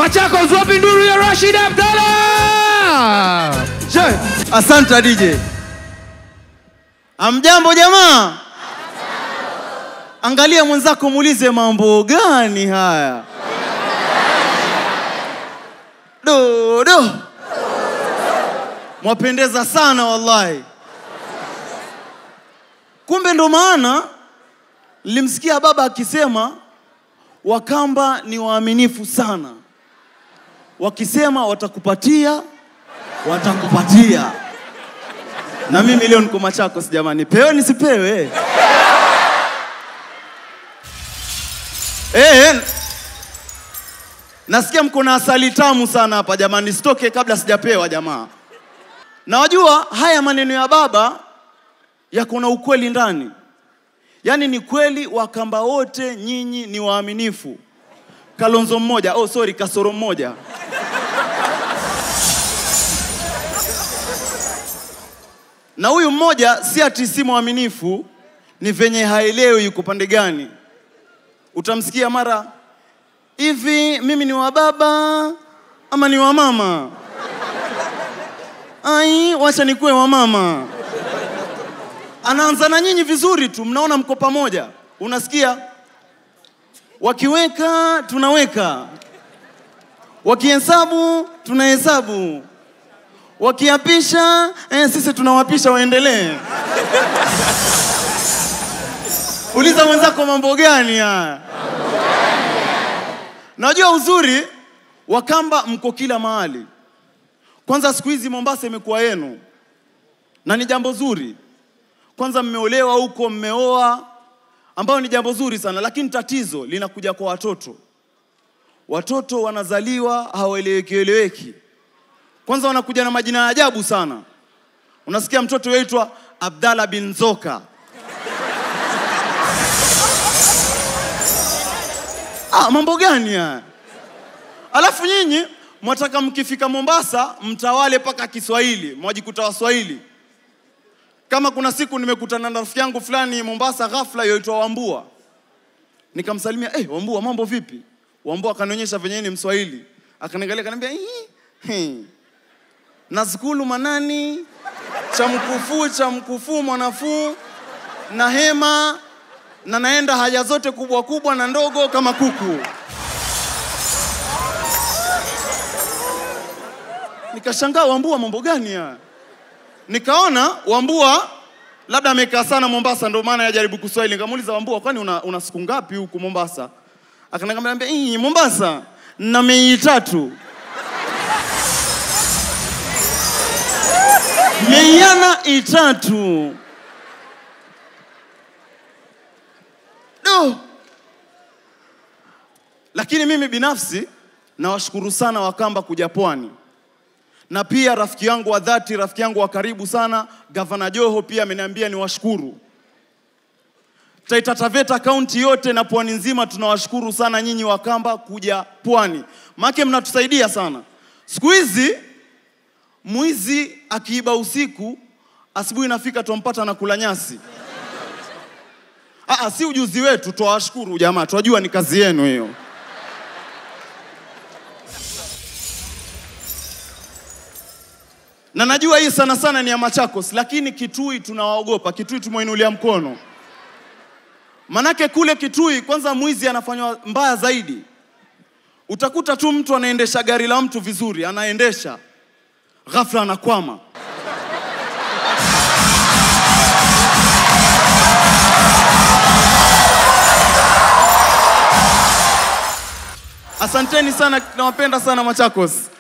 Machakos, wapi nduru ya Rashid Abdalla? She, asante DJ. Amjambo jamaa? Angalia mwenzako muulize mambo gani haya? Do do. Mwapendeza sana wallahi. Kumbe ndo maana nilimsikia baba akisema Wakamba ni waaminifu sana. Wakisema watakupatia, watakupatia. Na mimi leo niko Machakos jamani, pewe nisipewe? Eh, nasikia mko na asali tamu sana hapa jamani, sitoke kabla sijapewa jamaa. Na wajua haya maneno ya baba yako na ukweli ndani. Yaani ni kweli Wakamba wote nyinyi ni waaminifu. Kalonzo mmoja, oh sorry, kasoro mmoja. Na huyu mmoja si ati si mwaminifu, ni venye haelewi yuko pande gani. Utamsikia mara hivi, mimi ni wa baba ama ni wa mama? Ai, wacha nikuwe wa mama. Anaanza na nyinyi vizuri tu, mnaona mko pamoja. Unasikia wakiweka tunaweka, wakihesabu tunahesabu, wakiapisha eh, sisi tunawapisha waendelee. Uliza mwenzako mambo gani haya? Najua uzuri Wakamba mko kila mahali. Kwanza siku hizi Mombasa imekuwa yenu, na ni jambo zuri. Kwanza mmeolewa huko, mmeoa, ambayo ni jambo zuri sana, lakini tatizo linakuja kwa watoto. Watoto wanazaliwa hawaeleweki eleweki. Kwanza wanakuja na majina ya ajabu sana. Unasikia mtoto yaitwa Abdalla bin Zoka. Ah, mambo gani haya? Alafu nyinyi mwataka mkifika Mombasa mtawale mpaka Kiswahili, mwajikuta Waswahili. Kama kuna siku nimekutana na rafiki yangu fulani Mombasa, ghafla yoitwa Wambua, nikamsalimia eh, Wambua mambo vipi? Wambua akanionyesha venye ni Mswahili, akaniangalia akaniambia "Ih, he, nazkulu manani cha mkufuu cha mkufuu mwanafuu na hema na naenda haja zote kubwa kubwa na ndogo kama kuku. Nikashangaa, Wambua mambo gani haya? Nikaona Wambua labda amekaa sana Mombasa, ndio maana yajaribu Kiswahili. Nikamuuliza Wambua, kwani una, una siku ngapi huku Mombasa? Akaniambia "Ih, Mombasa na mei tatu meiana itatu do. Lakini mimi binafsi nawashukuru sana Wakamba kuja pwani na pia rafiki yangu wa dhati, rafiki yangu wa karibu sana, Gavana Joho pia ameniambia niwashukuru. Taita Taveta kaunti yote na pwani nzima tunawashukuru sana nyinyi Wakamba kuja pwani, maana mnatusaidia sana. Siku hizi mwizi akiiba usiku, asubuhi inafika tumpata na kula nyasi. Aa, si ujuzi wetu, twawashukuru jamaa, twajua ni kazi yenu hiyo. na najua hii sana sana ni ya Machakos, lakini Kitui tunawaogopa. Kitui tumeinulia mkono, manake kule Kitui kwanza mwizi anafanywa mbaya zaidi. Utakuta tu mtu anaendesha gari la mtu vizuri, anaendesha ghafla anakwama. Asanteni sana, nawapenda sana Machakos.